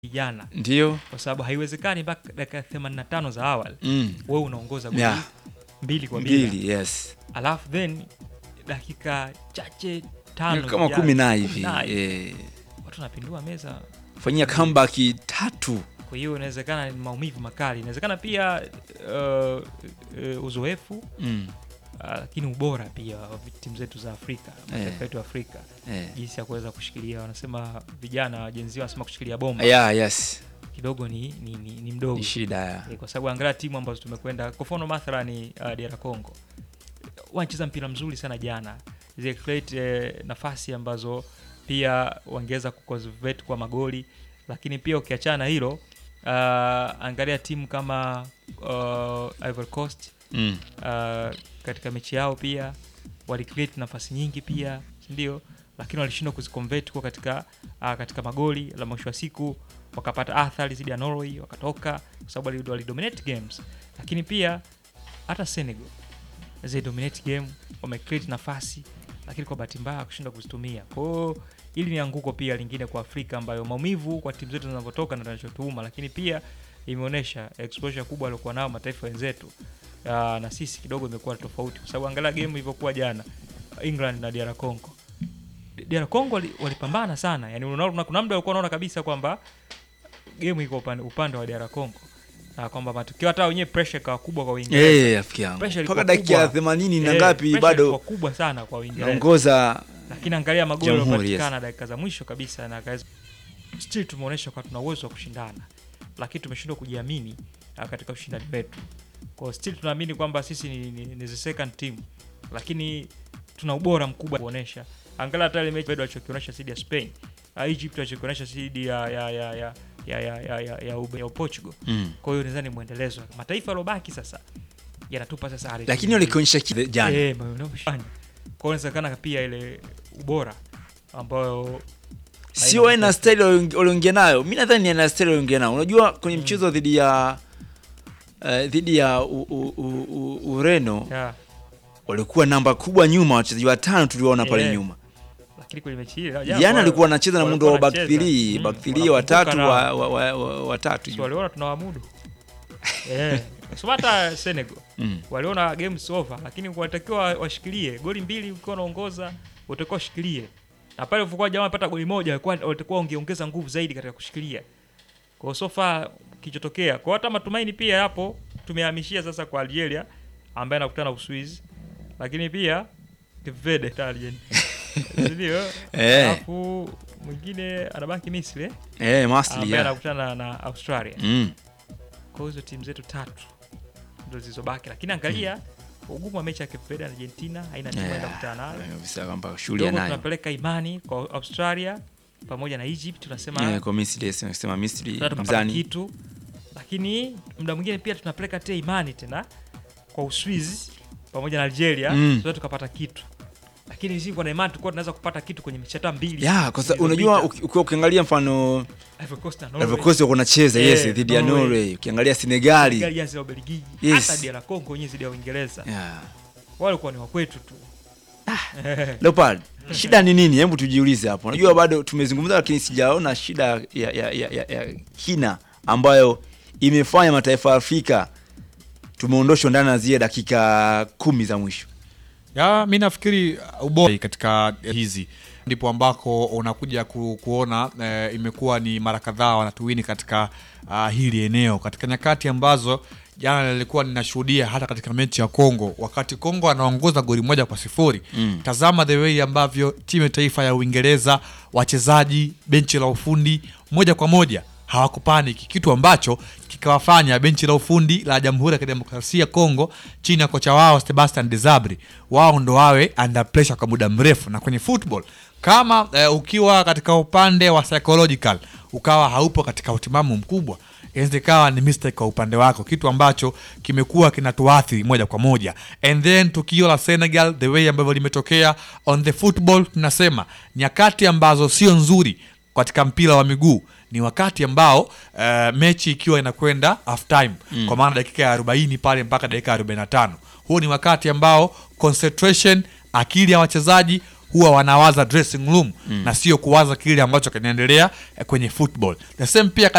jana, Ndio. kwa sababu haiwezekani mpaka dakika 85 za awali Mm. wewe unaongoza goli Yeah. mbili kwa bila, Mbili, yes. alafu then dakika chache tano Kama zijazo, kumi na kumi hivi. na hivi, Eh. watu wanapindua meza. Fanyia comeback tatu. Kwa hiyo inawezekana ni maumivu makali, inawezekana pia uh, uh, uzoefu Mm. uh, lakini ubora pia wa timu zetu za Afrika, mataifa yetu ya Afrika, Eh. jinsi ya kuweza kushikilia. Wanasema vijana jenzi wanasema kushikilia bomba Yeah, yes. kidogo ni, ni, ni, ni mdogo Ni shida ya. Eh, kwa sababu angalia timu ambazo tumekwenda kwa mfano mathalani uh, DR Congo wanacheza mpira mzuri sana jana, zile create eh, nafasi ambazo pia wangeweza kuconvert kwa magoli, lakini pia ukiachana na hilo uh, angalia timu kama uh, Ivory Coast Mm. uh, katika mechi yao pia wali create nafasi nyingi pia ndio, lakini walishindwa kuziconvert kwa katika uh, katika magoli. La mwisho wa siku wakapata athari zidi ya Norway wakatoka, kwa sababu wali- wali dominate games, lakini pia hata Senegal zi dominate game wame create nafasi, lakini kwa bahati mbaya kushindwa kuzitumia. Kwa hiyo hili ni anguko pia lingine kwa Afrika, ambayo maumivu kwa timu zetu zinavyotoka na tunachotuuma, lakini pia imeonyesha exposure kubwa aliokuwa nao mataifa wenzetu Ah, na sisi kidogo imekuwa tofauti, kwa sababu angalia game ilivyokuwa jana England na DR Congo. DR Congo wali- walipambana sana, yani unaona kuna muda alikuwa unaona kabisa kwamba game iko upande, upande wa DR Congo na kwamba matokeo hata wenyewe pressure ikawa kubwa kwa Uingereza. Eh, rafiki yangu. Pressure Mpaka ilikuwa dakika ya kubwa. 80 na Eh, ngapi pressure bado ilikuwa kubwa sana kwa Uingereza. naongoza Lakini angalia magoli Jamhuri, yaliyopatikana dakika za mwisho kabisa na akaweza still tumeonyesha kwa tuna uwezo wa kushindana, lakini tumeshindwa kujiamini ah, katika ushindani wetu. Kwa hiyo still tunaamini kwamba sisi ni, ni, ni the second team, lakini tuna ubora mkubwa kuonesha. Angalia hata ile mechi bado alichokionyesha dhidi ya Spain, ah, Egypt alichokionyesha dhidi ya ya ya ya ya ya ya, ya, ya, Ube- ya Portugal. mm. Kwa hiyo nadhani mwendelezo mataifa yalobaki sasa yanatupa sasa ari Lakini walikionyesha kile jana. Eh, ma- unavyofanya. Kwa hiyo inawezekana pia ile ubora ambayo Sio aina style walio- walioingia nayo. Mimi nadhani ni aina style walioingia nayo. Unajua kwenye mchezo dhidi ya eh, dhidi ya u, u, u, u, Ureno ya, walikuwa namba kubwa nyuma, wachezaji watano tuliwaona pale Yeah. nyuma. lakini kwenye mechi ile Jana alikuwa anacheza na muundo wa back walikuwa 3, wanacheza. back Mm, 3 wanakumbuka watatu na- wa, wa, wa, wa, watatu si juu. waliona tunawamudu eh, so hata Senegal Mm. waliona games over, lakini walitakiwa washikilie goli mbili, ukiwa unaongoza utakiwa ushikilie, na pale ulivyokuwa jamaa pata goli moja, walikuwa walitakiwa wangeongeza nguvu zaidi katika kushikilia. Kwa hiyo so far kilichotokea, kwa hata matumaini pia yapo, tumehamishia sasa kwa Algeria ambaye anakutana na Uswizi, lakini pia Cape Verde Italian ndio Eh. alafu mwingine anabaki Misri eh, Eh, Masli ambaye ya. anakutana na Australia Mm. kwa hiyo hizo timu zetu tatu ndo zilizobaki, lakini angalia ugumu wa mechi ya Cape Verde na Argentina, haina timu Eh, yeah. kukutana nayo kabisa kwamba shughuli kidogo. anayo. Tunapeleka imani kwa Australia pamoja na Egypt, tunasema Eh, kwa Misri, yes, nasema Misri tunataka tupata mzani. kitu, lakini muda mwingine pia tunapeleka tena imani tena kwa Uswizi pamoja na Algeria Mm. tunaweza tukapata kitu, lakini sisi kwa na imani tulikuwa tunaweza kupata kitu kwenye mechi hata mbili Ya, kwa sababu zilizopita. unajua uki- ukiwa ukiangalia mfano Ivory Coast na Norway. Ivory Coast wako nacheza Eh, yes dhidi ya Norway. Norway, ukiangalia Senegali. Senegal ya zile Ubelgiji, Yes. hata DR Congo wenyewe zidi ya Uingereza Yeah. wale walikuwa ni wakwetu tu Leopard, shida ni nini? Hebu tujiulize hapo. Unajua bado tumezungumza, lakini sijaona shida ya, ya, ya, ya, ya kina ambayo imefanya mataifa ya Afrika tumeondoshwa ndani ya zile dakika kumi za mwisho. ya mi nafikiri ubora katika hizi ndipo ambako unakuja ku, kuona eh, imekuwa ni mara kadhaa wanatuwini katika uh, hili eneo katika nyakati ambazo jana nilikuwa ninashuhudia hata katika mechi ya Kongo wakati Kongo anaongoza goli moja kwa sifuri Mm. tazama the way ambavyo timu ya taifa ya Uingereza wachezaji benchi la ufundi moja kwa moja hawakupaniki kitu ambacho kikawafanya benchi la ufundi la Jamhuri ya Kidemokrasia ya Kongo chini ya kocha wao Sebastian Desabre wao ndo wawe under pressure kwa muda mrefu. Na kwenye football kama eh, ukiwa katika upande wa psychological ukawa haupo katika utimamu mkubwa inaweza ikawa ni mistake kwa upande wako, kitu ambacho kimekuwa kinatuathiri moja kwa moja. And then tukio la Senegal the way ambavyo limetokea on the football, tunasema nyakati ambazo sio nzuri katika mpira wa miguu ni wakati ambao uh, mechi ikiwa inakwenda half time mm. kwa maana dakika ya 40 pale mpaka dakika ya 45 huo ni wakati ambao concentration akili ya wachezaji huwa wanawaza dressing room mm. na sio kuwaza kile ambacho kinaendelea eh, kwenye football the same pia